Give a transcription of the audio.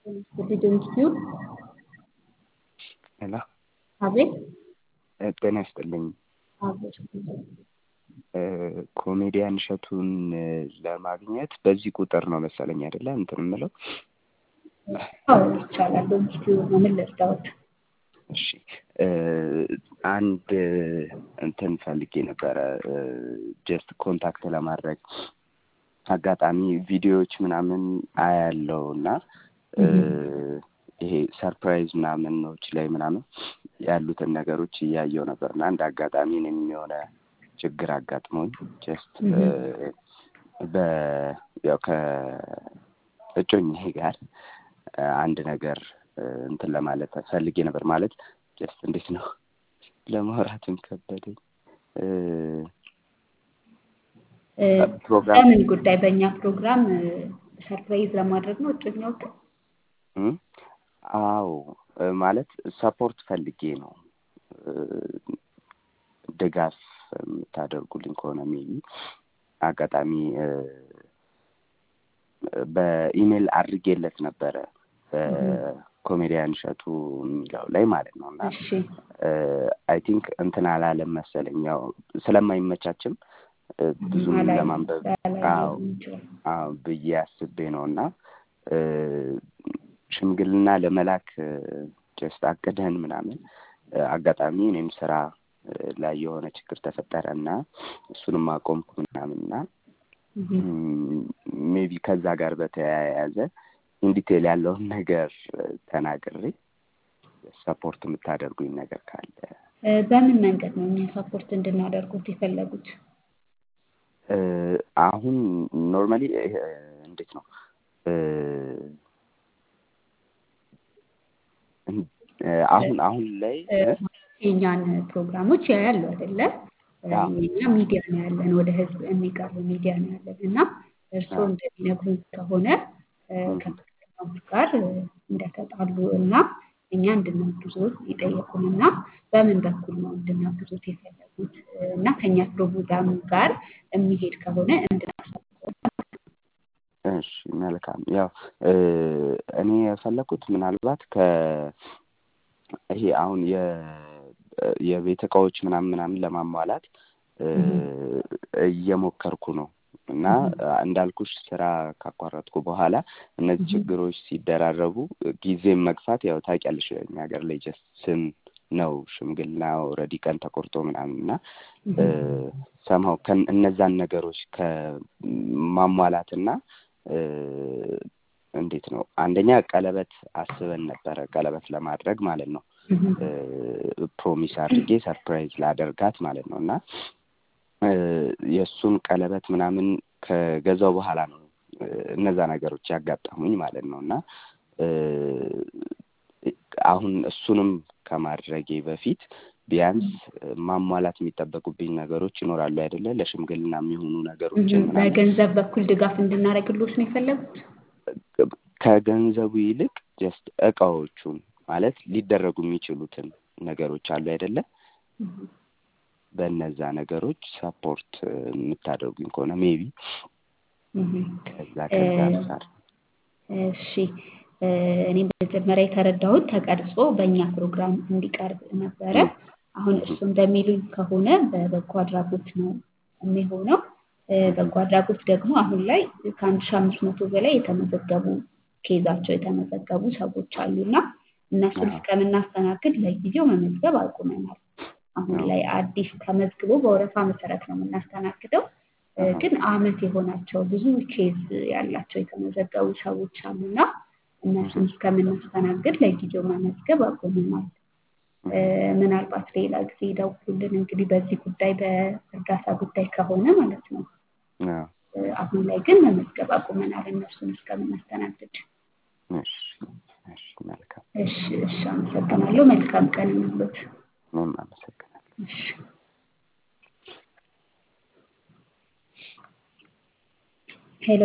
ሊደንስቲውን ሄሎ አቤት ጤና ይስጥልኝ። አቤት ኮሜዲያን እሸቱን ለማግኘት በዚህ ቁጥር ነው መሰለኝ አይደለ እንትን የምለው? አዎ ይቻላል። ሊደንስቲውን ነው። ምን ልርዳዎት? እሺ አንድ እንትን ፈልጌ ነበረ ጀስት ኮንታክት ለማድረግ አጋጣሚ ቪዲዮዎች ምናምን አያለው እና ይሄ ሰርፕራይዝ ምናምኖች ላይ ምናምን ያሉትን ነገሮች እያየው ነበር እና እንደ አጋጣሚ እኔም የሆነ ችግር አጋጥሞኝ ጀስት በ ያው ከእጮኛዬ ጋር አንድ ነገር እንትን ለማለት ፈልጌ ነበር። ማለት ጀስት እንዴት ነው ለማውራትም ከበደኝ። ፕሮግራም በምን ጉዳይ? በእኛ ፕሮግራም ሰርፕራይዝ ለማድረግ ነው እጮኛዎትን? አዎ ማለት ሰፖርት ፈልጌ ነው። ድጋፍ የምታደርጉልኝ ከሆነ ሜቢ አጋጣሚ በኢሜል አድርጌለት ነበረ በኮሜዲያን እሸቱ የሚለው ላይ ማለት ነው እና እሺ አይ ቲንክ እንትን አላለም መሰለኝ ያው ስለማይመቻችም ብዙም አላየም፣ ለማንበብ ላላየው አዎ ይችላል። አዎ ብዬ አስቤ ነው እና ሽምግልና ለመላክ ጀስት አቅደን ምናምን አጋጣሚ እኔም ስራ ላይ የሆነ ችግር ተፈጠረ እና እሱንም አቆምኩ ምናምን እና ሜቢ ከዛ ጋር በተያያዘ ኢንዲቴል ያለውን ነገር ተናግሬ ሰፖርት የምታደርጉኝ ነገር ካለ እ በምን መንገድ ነው እኛ ሰፖርት እንድናደርጉት የፈለጉት? እ አሁን ኖርማሊ እንዴት ነው እ አሁን አሁን ላይ እ የእኛን ፕሮግራሞች ያያሉ አይደለ? አዎ የኛ ሚዲያ ነው ያለን፣ ወደ ህዝብ የሚቀርብ ሚዲያ ነው ያለን እና እርስዎ እንደሚነግሩን ከሆነ እ ከፕሮግራሙ ጋር እንደተጣሉ እና እኛ እንድናግዞት የጠየቁን እና በምን በኩል ነው እንድናግዞት የፈለጉት እና ከኛ ፕሮግራም ጋር የሚሄድ ከሆነ እንድናሳውቅዎት እሺ መልካም። ያው እ እኔ የፈለኩት ምናልባት ከ ይሄ አሁን የ የቤት እቃዎች ምናምን ምናምን ለማሟላት እ እየሞከርኩ ነው እና እንዳልኩሽ ስራ ካቋረጥኩ በኋላ እነዚህ ችግሮች ሲደራረቡ ጊዜም መግፋት ያው ታውቂያለሽ እኛ ሀገር ላይ ጀስት ስም ነው ሽምግልና ኦልሬዲ ቀን ተቆርጦ ምናምን እና ሰማው እነዛን ነገሮች ከማሟላትና እ እንዴት ነው አንደኛ ቀለበት አስበን ነበረ ቀለበት ለማድረግ ማለት ነው እ ፕሮሚስ አድርጌ ሰርፕራይዝ ላደርጋት ማለት ነው እና እ የእሱን ቀለበት ምናምን ከገዛው በኋላ ነው እ እነዛ ነገሮች ያጋጠሙኝ ማለት ነው እና እ አሁን እሱንም ከማድረጌ በፊት ቢያንስ ማሟላት የሚጠበቁብኝ ነገሮች ይኖራሉ አይደለ? ለሽምግልና የሚሆኑ ነገሮችን ምናምን በገንዘብ በኩል ድጋፍ እንድናደርግልዎት ነው የፈለጉት? ከገንዘቡ ይልቅ ጀስት እቃዎቹን ማለት ሊደረጉ የሚችሉትን ነገሮች አሉ አይደለ? በእነዛ ነገሮች ሰፖርት የምታደርጉኝ ከሆነ ሜቢ ከዛ ከዛ አንጻር እሺ እኔ መጀመሪያ የተረዳሁት ተቀርጾ በእኛ ፕሮግራም እንዲቀርብ ነበረ። አሁን እርሱ እንደሚሉኝ ከሆነ በበጎ አድራጎት ነው የሚሆነው። በጎ አድራጎት ደግሞ አሁን ላይ ከአንድ ሺህ አምስት መቶ በላይ የተመዘገቡ ኬዛቸው የተመዘገቡ ሰዎች አሉ እና እነሱን እስከምናስተናግድ ለጊዜው መመዝገብ አቁመናል። አሁን ላይ አዲስ ተመዝግቦ በወረፋ መሰረት ነው የምናስተናግደው። ግን አመት የሆናቸው ብዙ ኬዝ ያላቸው የተመዘገቡ ሰዎች አሉና እነሱን እስከምናስተናግድ ለጊዜው መመዝገብ አቁመናል። ምናልባት ሌላ ጊዜ ደውሉልን እንግዲህ በዚህ ጉዳይ በእርዳታ ጉዳይ ከሆነ ማለት ነው። አሁን ላይ ግን መመዝገብ አቁመናል እነሱን እስከምናስተናግድ። እሺ እሺ መልካም እሺ እሺ አመሰግናለሁ። መልካም ቀን ይሁንልዎት። እኔም አመሰግናለሁ። እሺ